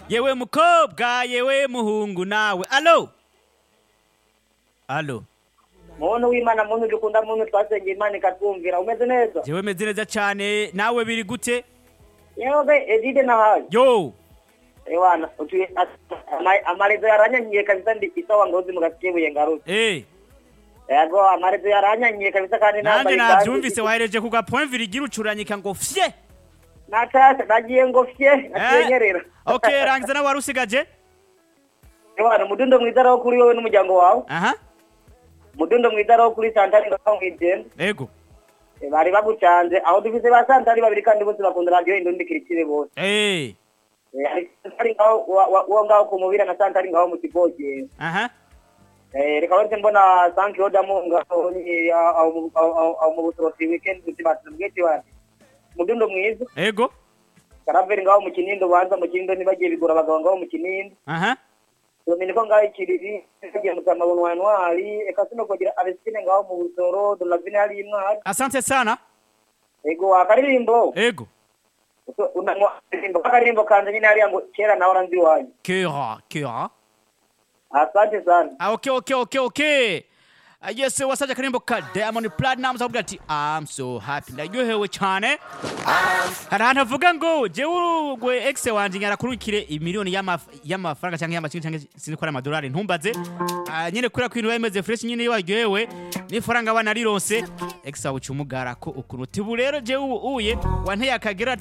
yewe mukobwa yewe muhungu nawe alo alo muntu w'imana muntu dukunda muntu twasengeye imana ikatwumvira umeze neza yewe meze neza cyane nawe biri gute yewe edide nahaye yo ewana utuye amarezo yaranyanyiye kabisa ndikisawa ngozi mugasikebuye ngarutse eh yego amarezo yaranyanyiye kabisa kandi nanjye nambaye nabyumvise wahereje ku gapoemviri igira ucuranyika ngo fye natashe nagiye ngo fye nakenyerera ok rangiza nawe wari usigaje ewana umudundo mwiza araho kuri wowe n'umuryango wawe aha umudundo mwiza araho kuri santari ngaho mwigenda ego Eh, bari bagucanze aho dufise ba santari babiri kandi bose bakunda radiyo indundikirikire bose eh Eh, hari santari ngaho wa- wa- uwo ngaho ku mubira na santari ngaho mu kibogero aha Eh, reka wese mbona sanki yodamu ngaho ni- aho- aho- aho- aho- aho mu butorofi weekend butibatu bwete wati mudundo mwiza ego karaveri ngaho mu kinindo banza mu kinindo ntibagiye bigura abagabo ngaho mu kinindo aha dominiko ngaho ikiriri bagiye mutama bunwa ntwari eka sino kugira abesine ngaho mu busoro donavine hari imwari asante sana ego wakaririmbo ego Uto- unanywa akaririmbo akaririmbo kanze nyine hariya ngo kera nawe aranzi iwanyu kera kera asante sana Ah, okay, okay, okay, okay. Ah, Yes, wasajya akarimbo ka Diamond Platnumz avuga ati I'm so happy ndaryohewe cyane hari ahantu avuga ngo jewe gwe ex wanjye nyarakurukire imiliyoni y'amaf- y'amafaranga cyangwa y'amakinga cyangwa sinzi ko ari amadolari ntumbaze Ah, nyine kubera ko ibintu biba bimeze fresh nyine iyo waryohewe n'ifaranga abana rironse ex wawe uca umugara ko ukuntu tibu rero jewe ubu uye wanteye akagera